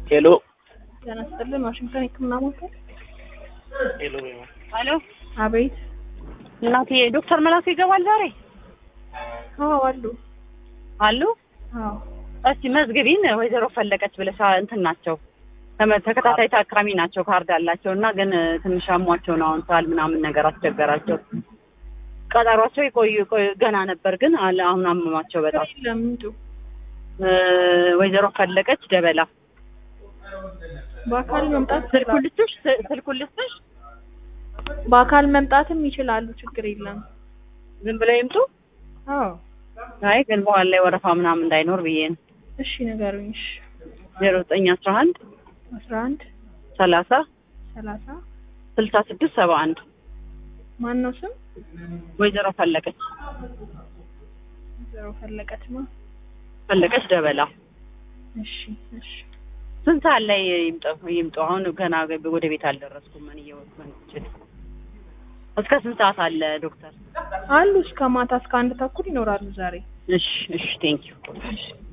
ሄሎ ጤና ይስጥልን። ዋሽንግተን የህክምና ማዕከል። ሄሎ ሄሎ አቤት። እናቴ ዶክተር መላኩ ይገባል ዛሬ አዎ አሉ። አሉ? አዎ እስቲ መዝግቢን ወይዘሮ ፈለቀች ብለሽ እንትን ናቸው ተመ- ተከታታይ ታካሚ ናቸው ካርድ አላቸው እና ግን ትንሽ አሟቸው ነው አሁን ሳል ምናምን ነገር አስቸገራቸው ቀጠሯቸው ይቆዩ ይቆዩ- ገና ነበር ግን አለ- አሁን አመማቸው በጣም የለም ይምጡ። እ፣ ወይዘሮ ፈለቀች ደበላ በአካል መምጣት ስልኩን ይችላሉ። ልስጥሽ ስ- ስልኩን ልስጥሽ በአካል መምጣትም ይችላሉ። ችግር የለም። ዝም ብለው ይምጡ አዎ አይ ግን በኋላ ላይ ወረፋ ምናምን እንዳይኖር ብዬ ነው እሺ ንገሩኝ። እሺ ዜሮ ዘጠኝ አስራ አንድ አስራ አንድ ሰላሳ ሰላሳ ስልሳ ስድስት ሰባ አንድ ማን ነው ስም? ወይዘሮ ፈለቀች ዘሮ ፈለቀች ነው። ፈለቀች ደበላ እሺ እሺ ስንት ሰዓት ላይ ይምጡ ይምጡ? አሁን ገና ወደ ቤት አልደረስኩም። ምን እየወሰን ይችል እስከ ስንት ሰዓት አለ ዶክተር? አሉ እስከ ማታ እስከ አንድ ተኩል ይኖራሉ ዛሬ። እሺ እሺ ቴንክ ዩ እሺ